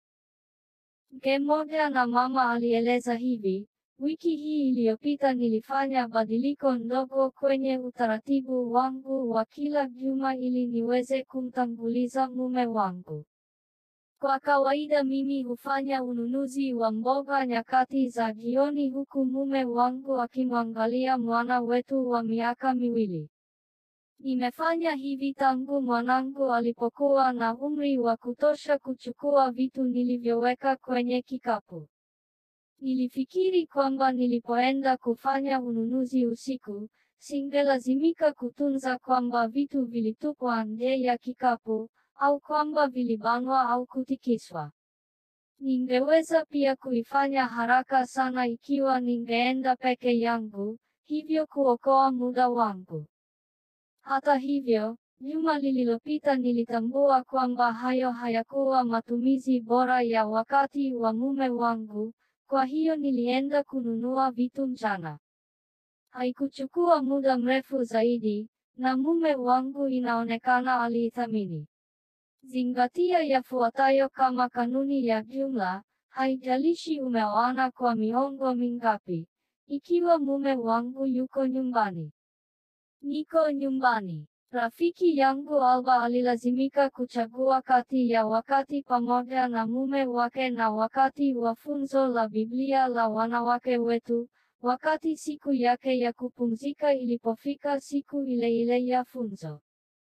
Mke mmoja na mama alieleza hivi, wiki hii iliyopita nilifanya badiliko ndogo kwenye utaratibu wangu wa kila juma ili niweze kumtanguliza mume wangu. Kwa kawaida mimi hufanya ununuzi wa mboga nyakati za jioni huku mume wangu akimwangalia mwana wetu wa miaka miwili. Nimefanya hivi tangu mwanangu alipokuwa na umri wa kutosha kuchukua vitu nilivyoweka kwenye kikapu. Nilifikiri kwamba nilipoenda kufanya ununuzi usiku, singelazimika kutunza kwamba vitu vilitupwa nje ya kikapu, au kwamba vilibanwa au kutikiswa. Ningeweza pia kuifanya haraka sana ikiwa ningeenda peke yangu, hivyo kuokoa muda wangu. Hata hivyo, juma lililopita nilitambua kwamba hayo hayakuwa matumizi bora ya wakati wa mume wangu, kwa hiyo nilienda kununua vitu mchana. Haikuchukua muda mrefu zaidi, na mume wangu inaonekana aliithamini. Zingatia yafuatayo kama kanuni ya jumla, haijalishi umeoana kwa miongo mingapi. Ikiwa mume wangu yuko nyumbani. Niko nyumbani. Rafiki yangu Alba alilazimika kuchagua kati ya wakati pamoja na mume wake na wakati wa funzo la Biblia la wanawake wetu, wakati siku yake ya kupumzika ilipofika siku ile ile ya funzo.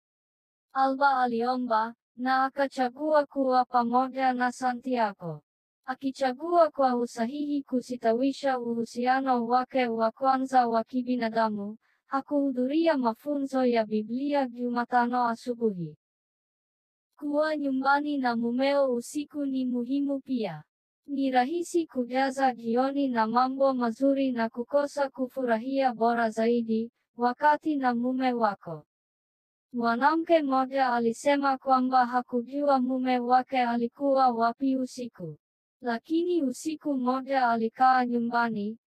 Alba aliomba, na akachagua kuwa pamoja na Santiago. Akichagua kwa usahihi kusitawisha uhusiano wake wa kwanza wa kibinadamu, hakuhudhuria mafunzo ya Biblia Jumatano asubuhi. Kuwa nyumbani na mumeo usiku ni muhimu pia. Ni rahisi kujaza jioni na mambo mazuri na kukosa kufurahia bora zaidi, wakati na mume wako. Mwanamke mmoja alisema kwamba hakujua mume wake alikuwa wapi usiku. Lakini usiku mmoja alikaa nyumbani,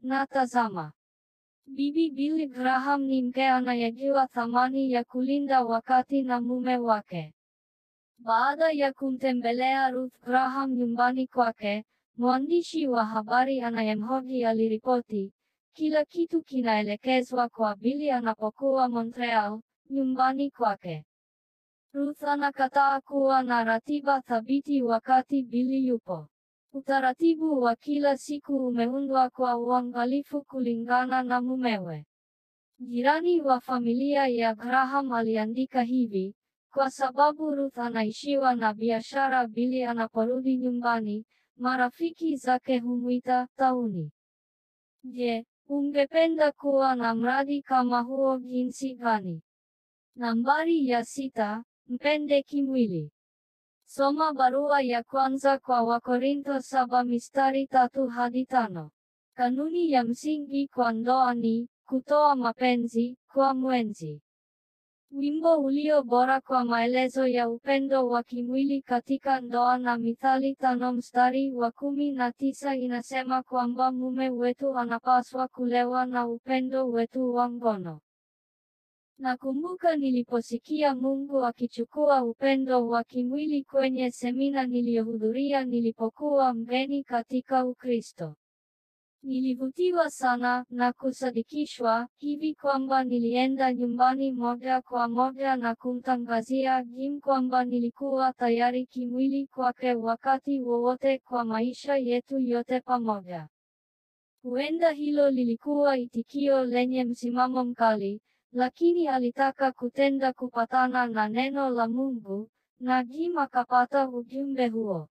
na tazama. Bibi Billy Graham ni mke anayejua thamani ya kulinda wakati na mume wake. Baada ya kumtembelea Ruth Graham nyumbani kwake, mwandishi wa habari anayemhoji aliripoti, kila kitu kinaelekezwa kwa Billy anapokuwa Montreal, nyumbani kwake. Ruth anakataa kuwa na ratiba thabiti wakati Billy yupo. Utaratibu wa kila siku umeundwa kwa uangalifu kulingana na mumewe. Jirani wa familia ya Graham aliandika hivi, kwa sababu Ruth anaishiwa na biashara Billy anaporudi nyumbani, marafiki zake humwita tauni. Je, ungependa kuwa na mradi kama huo jinsi gani? Nambari ya sita, mpende kimwili. Soma barua ya kwanza kwa Wakorintho saba mistari tatu hadi tano. Kanuni ya msingi kwa ndoa ni kutoa mapenzi kwa mwenzi. Wimbo ulio bora kwa maelezo ya upendo wa kimwili katika ndoa na Mithali tano mstari wa kumi na tisa inasema kwamba mume wetu anapaswa kulewa na upendo wetu wa ngono. Nakumbuka niliposikia Mungu akichukua upendo wa kimwili kwenye semina niliyohudhuria nilipokuwa mgeni katika Ukristo. Nilivutiwa sana na kusadikishwa hivi kwamba nilienda nyumbani moja kwa moja na kumtangazia Jim kwamba nilikuwa tayari kimwili kwake wakati wowote kwa maisha yetu yote pamoja. Huenda hilo lilikuwa itikio lenye msimamo mkali, lakini alitaka kutenda kupatana na neno la Mungu, na Jim akapata ujumbe huo.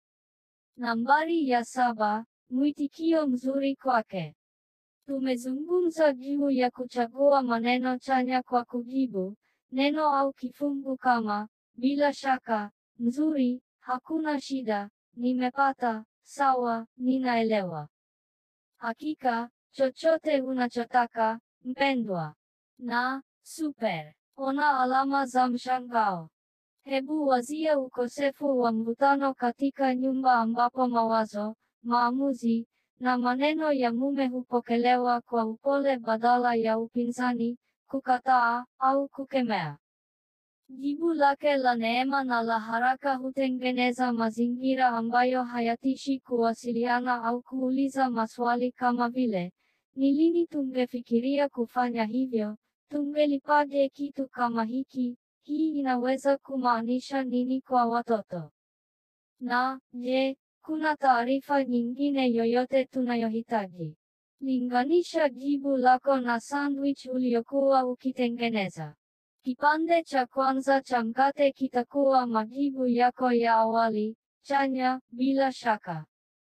Nambari ya saba, mwitikio mzuri kwake. Tumezungumza juu ya kuchagua maneno chanya kwa kujibu, neno au kifungu kama, bila shaka, nzuri, hakuna shida, nimepata, sawa, ninaelewa. Hakika, chochote unachotaka, mpendwa. Na, super. Ona alama za mshangao. Hebu wazia ukosefu wa mvutano katika nyumba ambapo mawazo, maamuzi, na maneno ya mume hupokelewa kwa upole badala ya upinzani, kukataa, au kukemea. Jibu lake la neema na la haraka hutengeneza mazingira ambayo hayatishi kuwasiliana au kuuliza maswali kama vile, ni lini tungefikiria kufanya hivyo? Tungelipaje kitu kama hiki? Hii inaweza kumaanisha nini kwa watoto? Na, je, kuna taarifa nyingine yoyote tunayohitaji? Linganisha jibu lako na sandwich uliokuwa ukitengeneza. Kipande cha kwanza cha mkate kitakuwa majibu yako ya awali, chanya, bila shaka.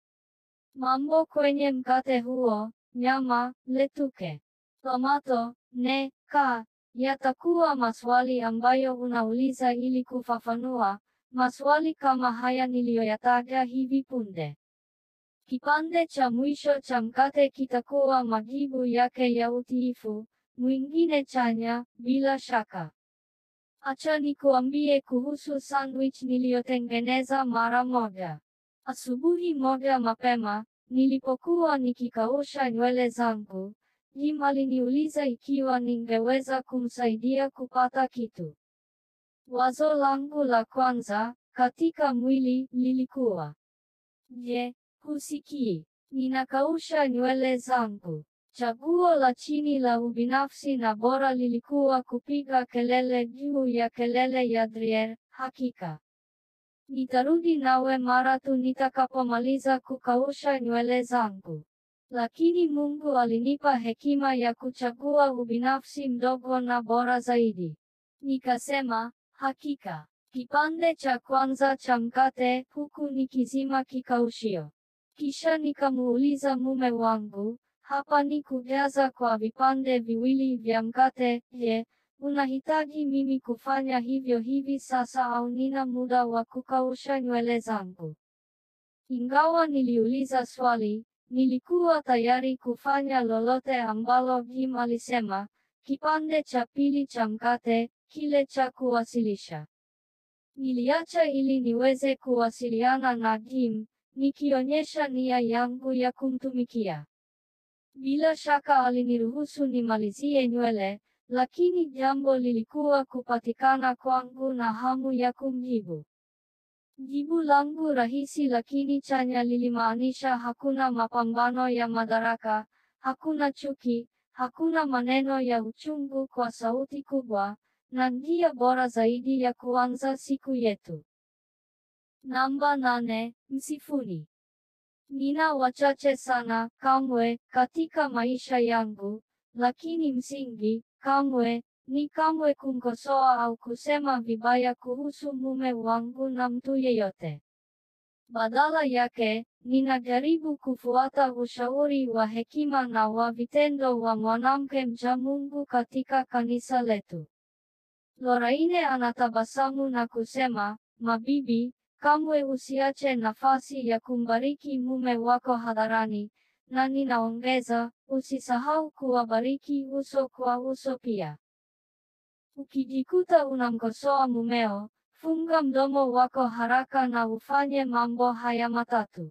Mambo kwenye mkate huo, nyama, letuke, tomato, ne, ka, yatakuwa maswali ambayo unauliza ili kufafanua, maswali kama haya niliyoyataja hivi punde. Kipande cha mwisho cha mkate kitakuwa majibu yake ya utiifu, mwingine chanya, bila shaka. Acha nikuambie kuhusu sandwich niliyotengeneza mara moja. Asubuhi moja mapema, nilipokuwa nikikausha nywele zangu, Jim aliniuliza ikiwa ningeweza kumsaidia kupata kitu. Wazo langu la kwanza, katika mwili, lilikuwa. Je, husikii? Ninakausha nywele zangu. Chaguo la chini la ubinafsi na bora lilikuwa kupiga kelele juu ya kelele ya Drier, hakika. Nitarudi nawe mara tu nitakapomaliza kukausha nywele zangu. Lakini Mungu alinipa hekima ya kuchagua ubinafsi mdogo na bora zaidi. Nikasema, hakika. Kipande cha kwanza cha mkate, huku nikizima kikaushio. Kisha nikamuuliza mume wangu, hapa ni kujaza kwa vipande viwili vya mkate, je, unahitaji mimi kufanya hivyo hivi sasa au nina muda wa kukausha nywele zangu? Ingawa niliuliza swali, nilikuwa tayari kufanya lolote ambalo Jim alisema, kipande cha pili cha mkate, kile cha kuwasilisha. Niliacha ili niweze kuwasiliana na Jim, nikionyesha nia yangu ya kumtumikia. Bila shaka aliniruhusu nimalizie nywele, lakini jambo lilikuwa kupatikana kwangu na hamu ya kumjibu. Jibu langu rahisi lakini chanya lilimaanisha hakuna mapambano ya madaraka, hakuna chuki, hakuna maneno ya uchungu kwa sauti kubwa, na njia bora zaidi ya kuanza siku yetu. Namba nane, msifuni. Nina wachache sana, kamwe, katika maisha yangu, lakini msingi, kamwe, ni kamwe kumkosoa au kusema vibaya kuhusu mume wangu na mtu yeyote. Badala yake, ninajaribu kufuata ushauri wa hekima na wa vitendo wa mwanamke mcha Mungu katika kanisa letu. Lorraine anatabasamu na kusema, mabibi, kamwe usiache nafasi ya kumbariki mume wako hadharani, na ninaongeza, usisahau kuwabariki uso kwa uso pia. Ukijikuta unamkosoa mumeo, funga mdomo wako haraka na ufanye mambo haya matatu.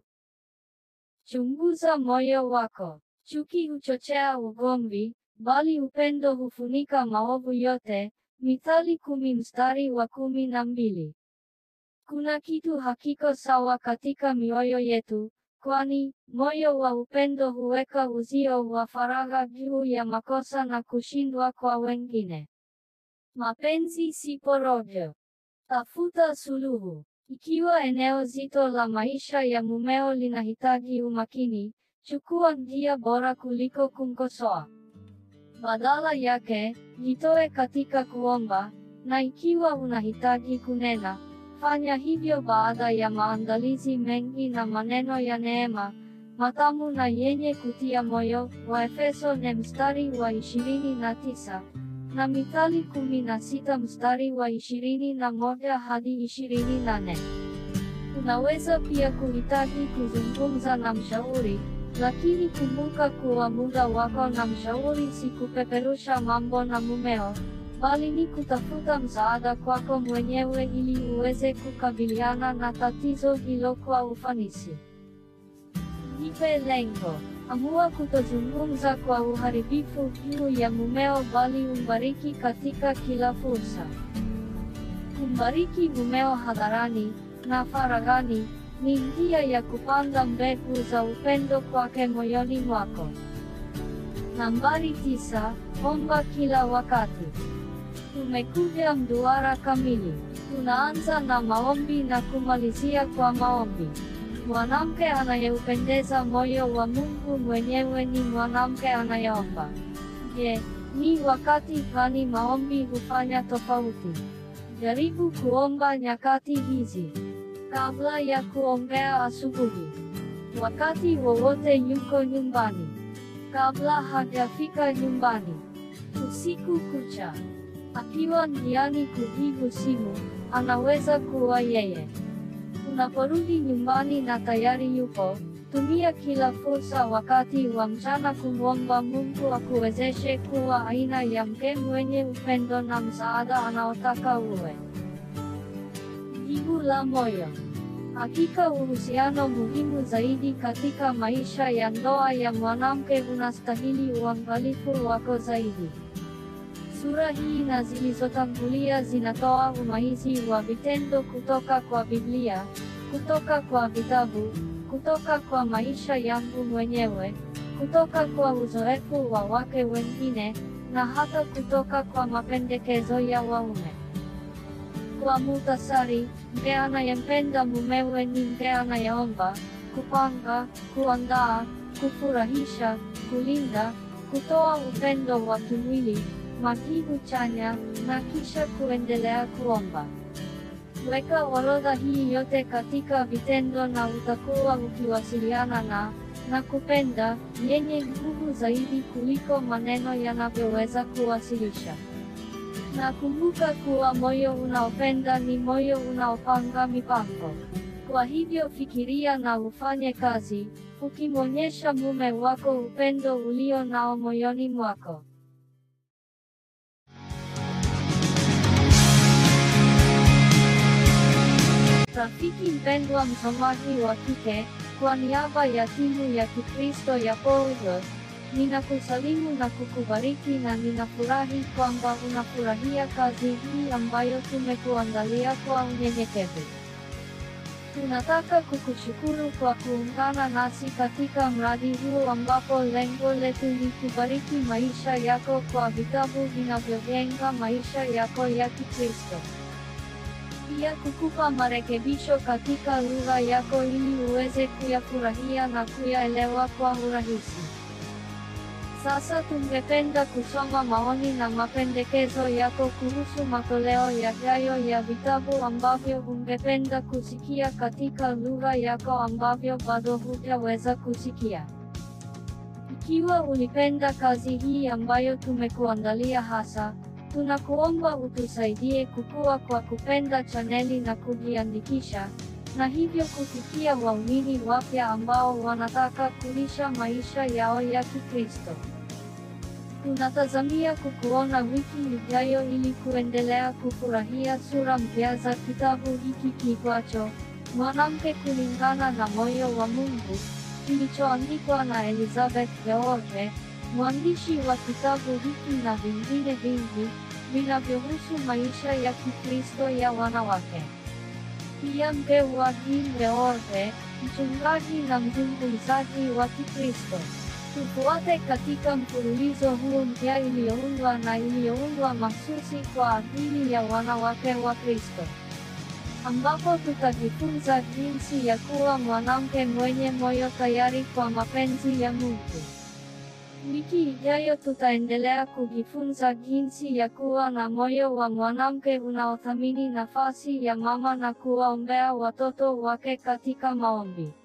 Chunguza moyo wako. Chuki huchochea ugomvi, bali upendo hufunika maovu yote. Mithali kumi mstari wa kumi na mbili. Kuna kitu hakiko sawa katika mioyo yetu, kwani moyo wa upendo huweka uzio wa faragha juu ya makosa na kushindwa kwa wengine. Mapenzi si porojo. Tafuta suluhu. Ikiwa eneo zito la maisha ya mumeo linahitaji umakini, chukua njia bora kuliko kumkosoa. Badala yake, jitoe katika kuomba, na ikiwa unahitaji kunena, fanya hivyo baada ya maandalizi mengi na maneno ya neema, matamu na yenye kutia moyo, Waefeso ne mstari wa ishirini na tisa na Mithali kumi na sita mstari wa ishirini na moja hadi ishirini na nne. Unaweza pia kuhitaji kuzungumza na mshauri, lakini kumbuka kuwa muda wako na mshauri si kupeperusha mambo na mumeo, bali ni kutafuta msaada kwako mwenyewe ili uweze kukabiliana na tatizo hilo kwa ufanisi. Jipe lengo. Amua kutozungumza kwa uharibifu juu ya mumeo bali umbariki katika kila fursa. Kumbariki mumeo hadharani na faragani ni njia ya kupanda mbegu za upendo kwake moyoni mwako. Nambari tisa, omba kila wakati. Tumekuja mduara kamili. Tunaanza na maombi na kumalizia kwa maombi. Mwanamke anayeupendeza moyo wa Mungu mwenyewe ni mwanamke anayeomba. Je, ni wakati gani maombi hufanya tofauti? Jaribu kuomba nyakati hizi. Kabla ya kuongea asubuhi. Wakati wowote yuko nyumbani. Kabla hajafika nyumbani. Usiku kucha. Akiwa njiani kujibu simu, anaweza kuwa yeye. Unaporudi nyumbani na tayari yupo, tumia kila fursa wakati wa mchana kumwomba Mungu akuwezeshe kuwa aina ya mke mwenye upendo na msaada anaotaka uwe. Jibu la moyo. Hakika uhusiano muhimu zaidi katika maisha ya ndoa ya mwanamke unastahili uangalifu wako zaidi. Sura hii na zilizotangulia zinatoa umaizi wa vitendo kutoka kwa Biblia, kutoka kwa vitabu, kutoka kwa maisha yangu mwenyewe, kutoka kwa uzoefu wa wake wengine, na hata kutoka kwa mapendekezo ya waume. Kwa muhtasari, mke anayempenda mumewe ni mke anayeomba, kupanga, kuandaa, kufurahisha, kulinda, kutoa upendo wa kimwili, majibu chanya, na kisha kuendelea kuomba. Weka orodha hii yote katika vitendo na utakuwa ukiwasiliana na na kupenda yenye nguvu zaidi kuliko maneno yanavyoweza kuwasilisha. Na kumbuka kuwa moyo unaopenda ni moyo unaopanga mipango. Kwa hivyo fikiria na ufanye kazi, ukimwonyesha mume wako upendo ulio nao moyoni mwako. Rafiki mpendwa msomaji wa kike, kwa niaba ya timu ya Kikristo ya Paulo, Ninakusalimu na kukubariki na ninafurahi kwamba unafurahia kazi hii ambayo tumekuandalia kwa unyenyekevu. Tunataka kukushukuru kwa kuungana nasi katika mradi huu ambapo lengo letu ni kubariki maisha yako kwa vitabu vinavyojenga maisha yako ya Kikristo. Pia kukupa marekebisho katika lugha yako ili uweze kuyafurahia na kuyaelewa kwa urahisi. Sasa tungependa kusoma maoni na mapendekezo yako kuhusu matoleo yajayo ya vitabu ambavyo ungependa kusikia katika lugha yako ambavyo bado hujaweza kusikia. Ikiwa ulipenda kazi hii ambayo tumekuandalia hasa, tunakuomba utusaidie kukua kwa kupenda chaneli na kujiandikisha, na hivyo kufikia waumini wapya ambao wanataka kulisha maisha yao ya Kikristo. Tunatazamia kukuona wiki ijayo ili kuendelea kufurahia sura mpya za kitabu hiki kiitwacho Mwanamke kulingana na moyo wa Mungu, kilichoandikwa na Elizabeth George, mwandishi wa kitabu hiki na vingine vingi vinavyohusu maisha ya Kikristo ya wanawake. Pia mke wa Jean George, mchungaji na mzungumzaji wa Kikristo. Tufuate katika mfululizo huu mpya iliyoundwa na iliyoundwa mahsusi kwa ajili ya wanawake wa Kristo, ambapo tutajifunza jinsi ya kuwa mwanamke mwenye moyo tayari kwa mapenzi ya Mungu. Wiki ijayo tutaendelea kujifunza jinsi ya kuwa na moyo wa mwanamke unaothamini nafasi ya mama na kuwaombea watoto wake katika maombi.